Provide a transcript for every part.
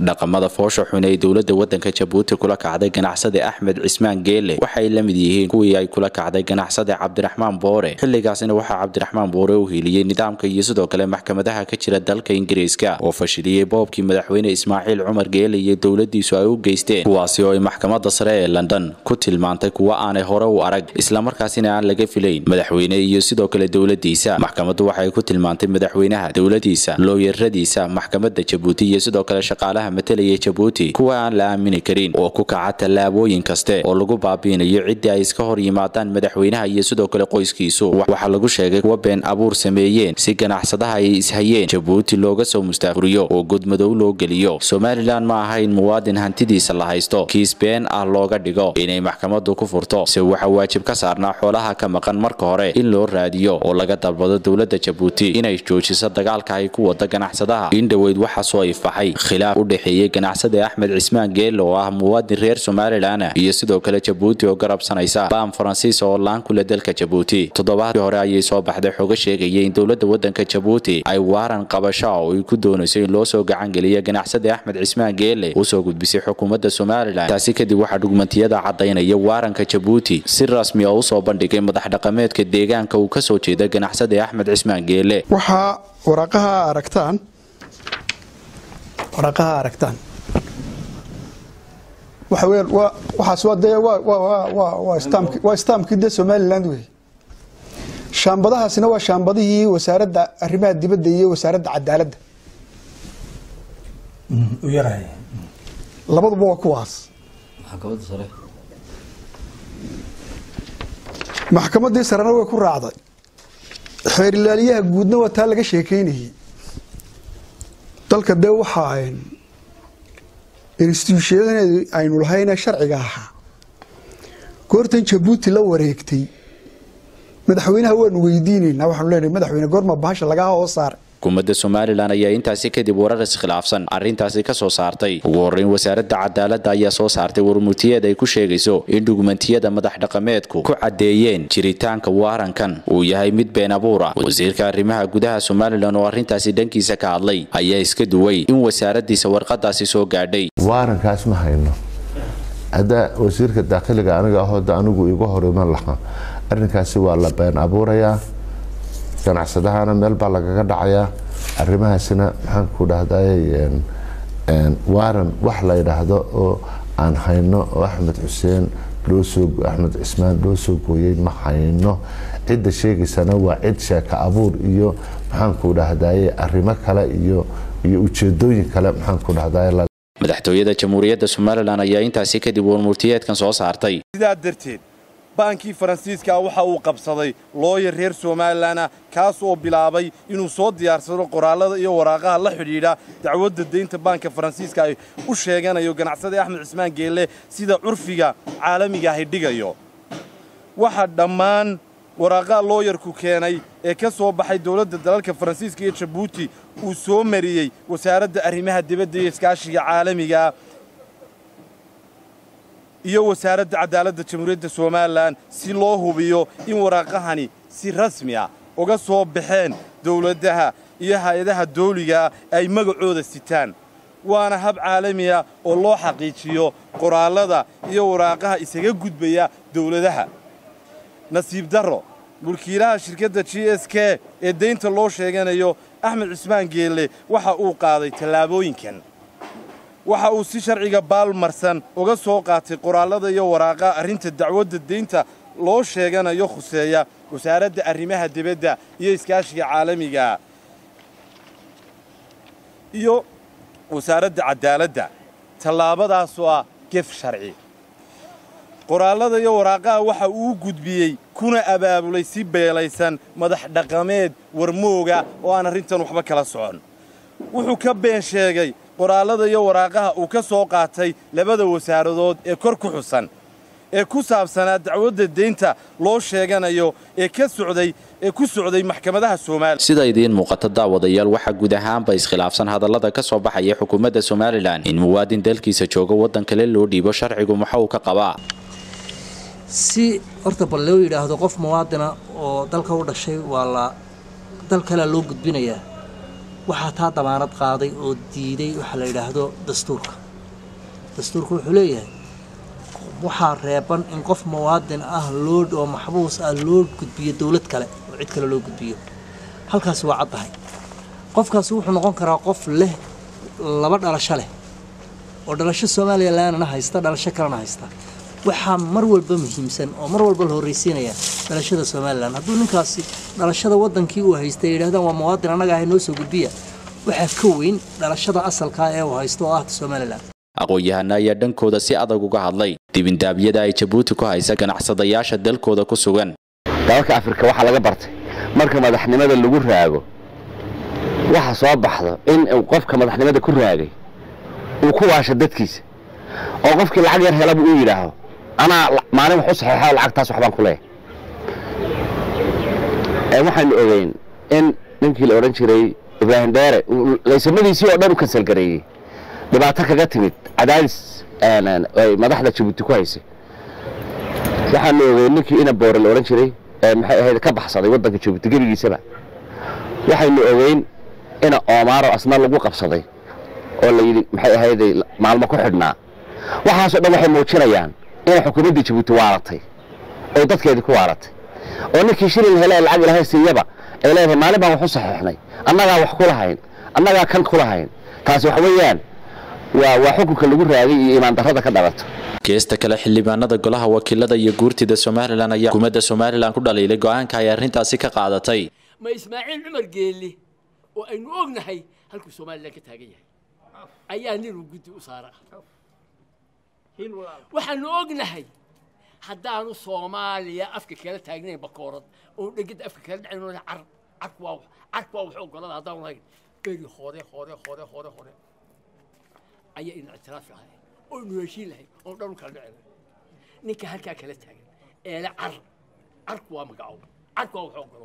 dhaqamada foosha xun ee dowlada wadanka jabuuti kula kacday ganacsade axmed cismaan geele waxay la mid yihiin kuwii ay kula kacday ganacsade cabdiraxmaan boore xilligaasina waxaa cabdiraxmaan boore u hiiliyey nidaamka iyo sidoo kale maxkamadaha ka jira dalka ingiriiska oo fashiliyey boobkii madaxweyne ismaaciil cumar geele iyo dowladiisu ay u geysteen kuwaasi oo ay maxkamada sare ee london ku tilmaantay kuwa aanay hore u arag islamarkaasina aan laga filayn madaxweyne iyo sidoo kale dowladiisa maxkamadu waxay ku tilmaantay madaxweynaha dowladiisa looyaradiisa maxkamada jabuuti iyo sidoo kale shaqaalaha matalaya jabuuti kuwa aan la aamini karin oo ku kaca tallaabooyin kaste oo lagu baabiinayo ciddii ay iska hor yimaadaan madaxweynaha iyo sidoo kale qoyskiisu waxaa lagu sheegay kuwa been abuur sameeyeen si ganacsadaha ay ishayeen jabuuti looga soo mustaafuriyo oo godmadow loo geliyo somalilan ma aha in muwaadin hantidiisa la haysto kiis been ah looga dhigo inay maxkamadu ku furto se waxaa waajib ka saarnaa xoolaha ka maqan marka hore in loo raadiyo oo laga dalbado dowlada jabuuti inay joojiso dagaalka ay ku wada ganacsadaha in dhoweyd waxaa soo ifaxay khilaaf u dhexeeyey ganacsade axmed cismaan geele oo ah muwaadin reer somalilan iyo sidoo kale jabuuti oo garabsanaysa baam faransiis oo laan kule dalka jabuuti toddobaadkii hore ayay soo baxday xoga sheegaya in dowlada wadanka jabuuti ay waaran qabasho oo ay ku doonayso in loo soo gacangeliya ganacsade axmed cismaan geele usoo gudbisay xukuumadda somalilan taasi kadib waxaa dhugmantiyada cadaynaya waaranka jabuuti si rasmi oo usoo bandhigay madax dhaqameedka deegaanka uu kasoo jeeda ganacsade axmed cismaan geele waxaa waraaqaha aragtaan waraaqaha aragtaan waxa weeyaan waa waxaas waa dee waa waa waa waa waa istaamki waa istaamkii dee somaliland wey shaambadahaasina waa shaambadihii wasaaradda arrimaha dibadda iyo wasaaradda cadaaladda u yarahay labaduba waa kuwaas maxkamadda sare maxkamaddii sarena way ku raacday xeerilaaliyaha guudna waa taa laga sheekeynayay dalka dee waxaa instituushyadeed aynu lahayne sharciga ahaa goortan jabuuti la wareegtay madaxweynaha waanu weydiinaynaa waxaanu leenahay madaxweyne goorma bahasha lagaa hoos saaray xukuumadda somalilan ayaa intaasi kadib warar iskhilaafsan arrintaasi ka soo saartay ugu horreyn wasaaradda cadaaladda ayaa soo saartay warmutiyeed ay ku sheegayso in dhugmantiyada madax dhaqameedku ku caddeeyeen jiritaanka waarankan uu yahay mid been abuur ah wasiirka arrimaha gudaha somalilan oo arrintaasi dhankiisa ka hadlay ayaa iska duway in wasaaraddiisa warqadaasi soo gaadhay waarankaas ma hayno hadda wasiirka daakhiliga aniga ahooda anigu igu hor iman lahaa arrinkaasi waa la been abuurayaa ganacsadahana meel baa lagaga dhacayaa arrimahaasina maxaan ku dhahday waaran wax la yidhaahdo oo aan hayno oo axmed xuseen loosoo axmed cismaan loo soo gooyey ma hayno cidda sheegaysana waa cid sheeka abuur iyo maxaan ku dhahdaye arrimo kale iyo iyo ujeedooyin kale maxaan ku dhahdaye madaxtooyada jamhuuriyadda somalilan ayaa intaasi kadib warmurtiyeedkan soo saartay sidaa darteed baankii faransiiska waxa uu qabsaday looyar reer somalilanah kaas oo bilaabay inuu soo diyaarsado qoraallada iyo waraaqaha la xidhiidha dacwadda deynta baanka faransiiska ay u sheeganayo ganacsade axmed cismaan geelle sida curfiga caalamiga ahi dhigayo waxaa dhammaan waraaqaha looyarku keenay ee ka soo baxay dowladda dalalka faransiiska iyo jabuuti uu soo mariyey wasaaradda arrimaha dibadda iyo iskaashiga caalamiga iyo wasaaradda cadaaladda jamhuuriyadda somalilan si loo hubiyo in waraaqahani si rasmi ah uga soo baxeen dowladaha iyo hay-adaha dawligaa ay magacooda sitaan waana hab caalamiya oo loo xaqiijiyo qoraallada iyo waraaqaha isaga gudbaya dowladaha nasiib darro mulkiilaha shirkadda g s k ee daynta loo sheeganayo axmed cismaan geelle waxa uu qaaday tallaabooyinkan waxa uu si sharciga baalmarsan uga soo qaatay qoraallada iyo waraaqaha arrinta dacwadda deynta loo sheeganayo khuseeya wasaaradda arrimaha dibadda iyo iskaashiga caalamiga iyo wasaaradda cadaaladda tallaabadaasoo ah gef sharci qoraallada iyo waraaqaha waxa uu gudbiyey kuna abaabulay si beelaysan madax dhaqameed warmooga oo aan arrintan waxba kala socon wuxuu ka been sheegay qoraallada iyo waraaqaha uu ka soo qaatay labada wasaaradood ee kor ku xusan ee ku saabsanaa dacwadda deynta loo sheeganayo ee ka socday ee ku socday maxkamadaha Soomaaliya sida idiin muuqata daawadayaal waxa guud ahaanba iskhilaafsan hadallada ka soo baxaya xukuumadda Somaliland in muwaadin dalkiisa jooga wadan kale loo dhiibo sharcigu waxa uu ka qabaa si horta bal loo yidhaahdo qof muwaadina oo dalka u dhashay waa la dal kale loo gudbinayaa waxaa taa damaanad qaaday oo diiday waxa la yidhaahdo dastuurka dastuurka wuxuu leeyahay waxaa reeban in qof muwaadin ah loo oo maxbuus ah loo gudbiyo dowlad kale oo cid kale loo gudbiyo halkaasi waa caddahay qofkaasi wuxuu noqon karaa qof leh laba dhalasho leh oo dhalasho somalilanna haysta dhalasho kalena haysta waxaa mar walba muhiimsan oo mar walba la horreysiinaya dhalashada somalilan hadduu ninkaasi dhalashada wadankii uu haystay ay yidhahdaan waa muwaadin annaga ahay noo soo gudbiya waxaa ka weyn dhalashada asalkaa ee uu haysto oo ah somalilan aqoon-yahana ayaa dhankooda si adag uga hadlay dibindaabyada ay jabuuti ku haysa ganacsadayaasha dalkooda ku sugan dalalka afrika waxaa laga bartay marka madaxnimada lagu raago waxa soo baxdo in uu qofka madaxnimada ku raagay uu ku waasho dadkiisa oo qofkii lacag yar helaba uu yidhaaho anaa maalin wax u saxeexo lacagtaas waxbaan ku leeyahay waxaanu ogeyn in ninkii la odhan jiray ibraahim dheere laysamadiisii oo dhan u kansalgareeyey dhibaato kaga timid cadaadis ay madaxda jabuuti ku haysay waxaanu ogeyn ninkii ina boore la odhan jiray maxay ahayd ka baxsaday waddanka jabuuti gebigiisaba waxaynu ogeyn ina oomaaro asna lagu qabsaday oo la yidhi maxay ahayday maalmo ku xidhnaa waxaasoo dhan waxay muujinayaan inay xukuumaddii jabuuti waaratay oo dadkeedii ku waaratay oo ninkii shilin hele lacag ilahay siiyaba ay leedahay maalin baan wax u saxiixnay annagaa wax ku lahayn annagaa kan ku lahayn taasi waxa weeyaan waa waa xukunka lagu raagay iyo imaan darrada ka dhalato geesta kale xildhibaanada golaha wakiilada iyo guurtida somalilan ayaa xukuumadda somalilan ku dhaliilay go-aanka ay arrintaasi ka qaadatay ma ismaaciil cumar geelle oo aynu ognahay halkuu somalilan ka taagan yahay ayaa ninuu guddi u saara waxaanu ognahay haddaanu soomaaliya afka kala taagnayn bakoorad oo dhegada afka kala dhacayn car carku waa carku waa wax ogolada haddaanu lahayn beri hore hore hore hore hore ayaa ina ictiraafi lahay oo inu heshiin lahay oo dhan u kala dhici lahay ninka halkaa kala taagan eele car carku waa magacow carku waa wax ogolo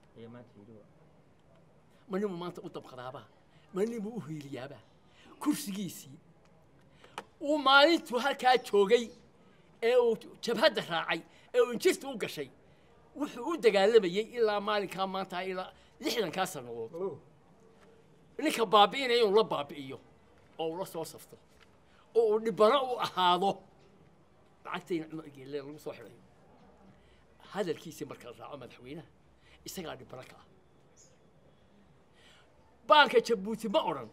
ma ninmu maanta u dabqadaabaa ma ninmu u hiiliyaabaa kursigiisii uu maalintuu halkaa joogay ee uu jabhadda raacay ee uu injirta u gashay wuxuu u dagaalamayey ilaa maalinkaa maanta ilaa lixdankaa sannadood ninka baabi'inaya inuu la baabi'iyo oo uu la soo safto oo uu dhibano u ahaado lacagtayna cumar geelle lagu soo xidhayo hadalkiisii marka la raaco madaxweynaha isagaa dhibano ka ah baanka jabuuti ma odhan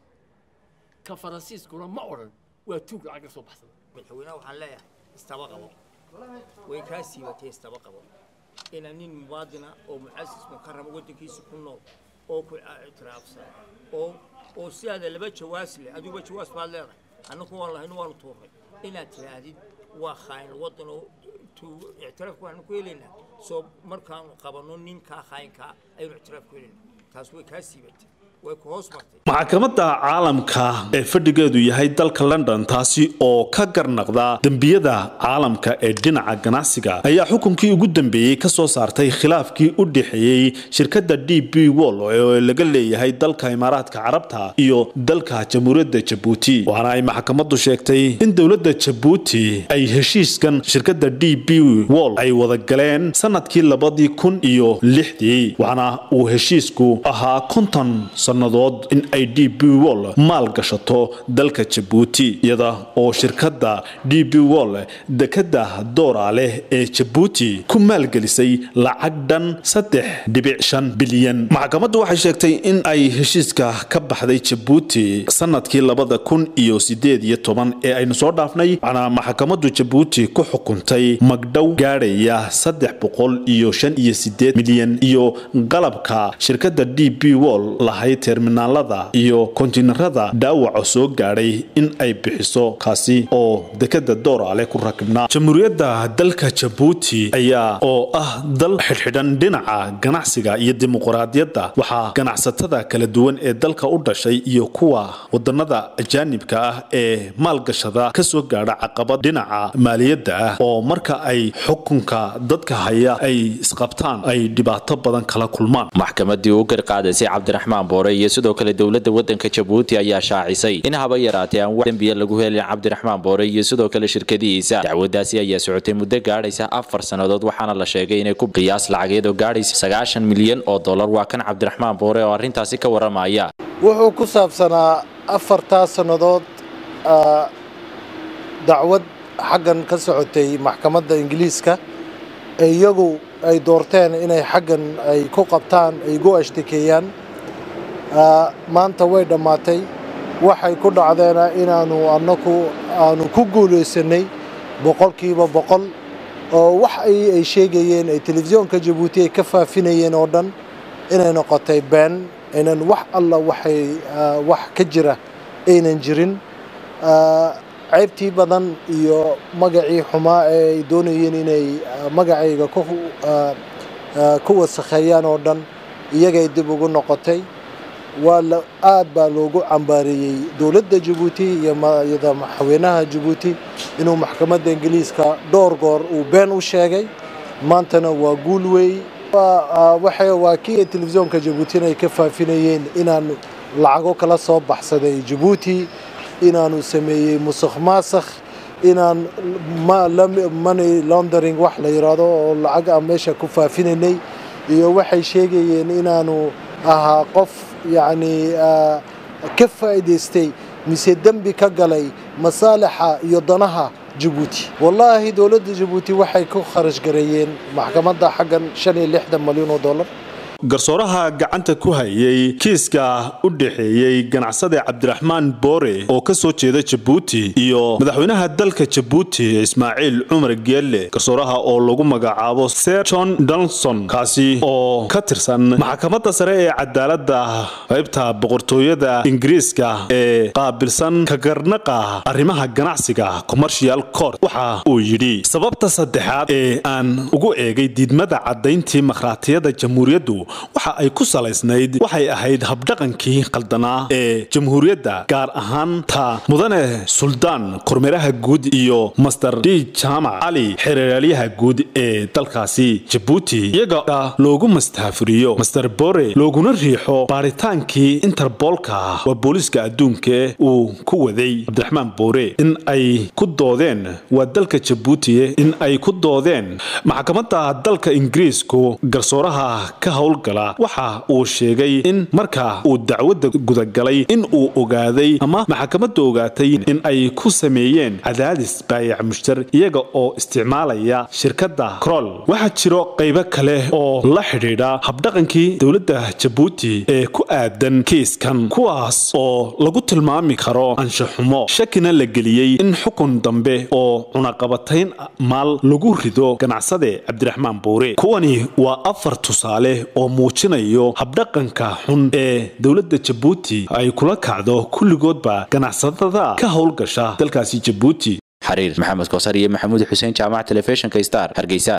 ka faransiiskuna ma odhan waa tuug lacag ka soo baxsada madaxweynaha waxaan leeyahay istaba qabo way kaa siibatay istaba qabo ina nin muwaadina oo mucasis mukarama waddankiisa ku nool oo ku ictiraafsan oo oo sidaada laba jawaas leh adiguba jawaas baad leedahay annagu waan lahaynu waanu tuurnay inaad tidhaahdid waa khaayin waddan oo ictiraafku waxaanu ku helaynaa soo markaanu qabanno ninkaa khaayinkaa ayaynu ictiraaf ku helaynaa taas way kaa siibatay maxkamadda caalamka ee fadhigeedu yahay dalka london taasi oo ka garnaqda dembiyada caalamka ee dhinaca ganacsiga ayaa xukunkii ugu dambeeyey ka soo saartay khilaafkii u dhexeeyey shirkadda d b wol oo laga leeyahay dalka imaaraadka carabta iyo dalka jamhuuriyadda jabuuti waxaana ay maxkamaddu sheegtay in dowladda jabuuti ay heshiiskan shirkadda d b wol ay wada galeen sanadkii labadii kun iyo lixdii waxaana uu heshiisku ahaa konton sannadood in ay d b wol maal gashato dalka jabuuti iyada oo shirkadda d b wol dekadda doora leh ee jabuuti ku maalgelisay lacag dhan saddex dhibic shan bilyan maxkamaddu waxay sheegtay in ay heshiiska ka baxday jabuuti sanadkii labada kun iyo sideed iyo toban ee aynu soo dhaafnay waxaana maxkamaddu jabuuti ku xukuntay magdhow gaadhaya saddex boqol iyo shan iyo sideed milyan iyo qalabka shirkadda d b wol lahayd terminaalada iyo kontiinarada dhaawaca soo gaadhay in ay bixiso kaasi oo dekada doorale ku rakibnaa jamhuuriyadda dalka jabuuti ayaa oo ah dal xidhxidhan dhinaca ganacsiga iyo dimuqraadiyadda waxaa ganacsatada kala duwan ee dalka u dhashay iyo kuwa wadanada ajaanibka ah ee maalgashada kasoo gaadha caqabad dhinaca maaliyadda ah oo marka ay xukunka dadka haya ay isqabtaan ay dhibaato badan kala kulmaan maxkamadii u garqaadaysay cabdiraxmaan boore boore iyo sidoo kale dowladda waddanka jabuuti ayaa shaacisay in haba yaraatee aan wax dembiya lagu helin cabdiraxmaan boore iyo sidoo kale shirkadihiisa dacwadaasi ayaa socotay muddo gaadhaysa afar sannadood waxaana la sheegay inay ku qiyaas lacageed oo gaadhaysa sagaashan milyan oo dollar waa kan cabdiraxmaan boore oo arrintaasi ka warramaya wuxuu ku saabsanaa afartaa sannadood dacwad xaggan ka socotay maxkamadda ingiliiska ee iyagu ay doorteen inay xaggan ay ku qabtaan ay gu ashtakeeyaan maanta way dhammaatay waxay ku dhacdeena inaanu annagu aanu ku guulaysanay boqolkiiba boqol oo wax ay sheegayeen ay telefisyoonka jabuuti ay ka faafinayeen oo dhan inay noqotay been aynan wax alla waxay wax ka jira aynan jirin ceybtii badan iyo magacii xumaa ee ay doonayeen inay magacayga ku wasakheeyaan oo dhan iyagay dib ugu noqotay waa la aad baa loogu cambaareeyey dowladda jabuuti iyo madaxweynaha jabuuti inuu maxkamadda ingiliiska dhowr goor uu been u sheegay maantana waa guul weey waa kii telefisyoonka jabuutina ay ka faafinayeen inaan lacago kala soo baxsaday jabuuti inaanu sameeyey musuq maasakh inaan money laundering wax la yidhaahdo oo lacag aan meesha ku faafinaynay iyo waxay sheegayeen inaanu ahaa qof yacni ka faa'iidaystay mise dembi ka galay masaalixa iyo danaha jabuuti wallaahi dowladda jabuuti waxay ku kharash gareeyeen maxkamadda xaggan shan iyo lixdan malyan oo dollar garsooraha gacanta ku hayay kiiska u dhexeeyey ganacsade cabdiraxmaan boore oo ka soo jeeda jabuuti iyo madaxweynaha dalka jabuuti ismaaciil cumar geelle garsooraha oo lagu magacaabo ser john donson kaasi oo ka tirsan maxkamadda sare ee cadaaladda qaybta boqortooyada ingiriiska ee qaabilsan kagarnaqa arrimaha ganacsiga commercial court waxa uu yidhi sababta saddexaad ee aan ugu eegay diidmada caddayntii makhraatiyada jamhuuriyaddu waxa ay ku salaysnayd waxay ahayd habdhaqankii qaldanaa ee jamhuuriyadda gaar ahaan ta mudane suldaan kormeeraha guud iyo master d jaamac cali xereeraalyaha guud ee dalkaasi jabuuti iyaga loogu mastaafuriyo master bore looguna riixo baaritaankii interboolka waa booliiska adduunka uu ku waday cabdiraxmaan boore in ay ku doodeen waa dalka jabuuti in ay ku doodeen maxkamadda dalka ingiriisku garsooraha ka howl waxa uu sheegay in marka uu dacwadda gudagalay in uu ogaaday ama maxkamadda ogaatay in ay ku sameeyeen cadaadis baayac mushtar iyaga oo isticmaalaya shirkadda crol waxaa jiro qaybo kale oo la xidhiidha habdhaqankii dowladda jabuuti ee ku aadan kiiskan kuwaas oo lagu tilmaami karo anshaxumo shakina la geliyey in xukun dambe oo cunaqabatayn maal lagu rido ganacsade cabdiraxmaan buure kuwani waa afar tusaale oo muujinayo habdhaqanka xun ee dowladda jabuuti ay kula kacdo kulligoodba ganacsatada ka howlgasha dalkaasi jabuuti xariir maxamed koosar iyo maxamuud xuseen jaamac telefishinka star hargeysa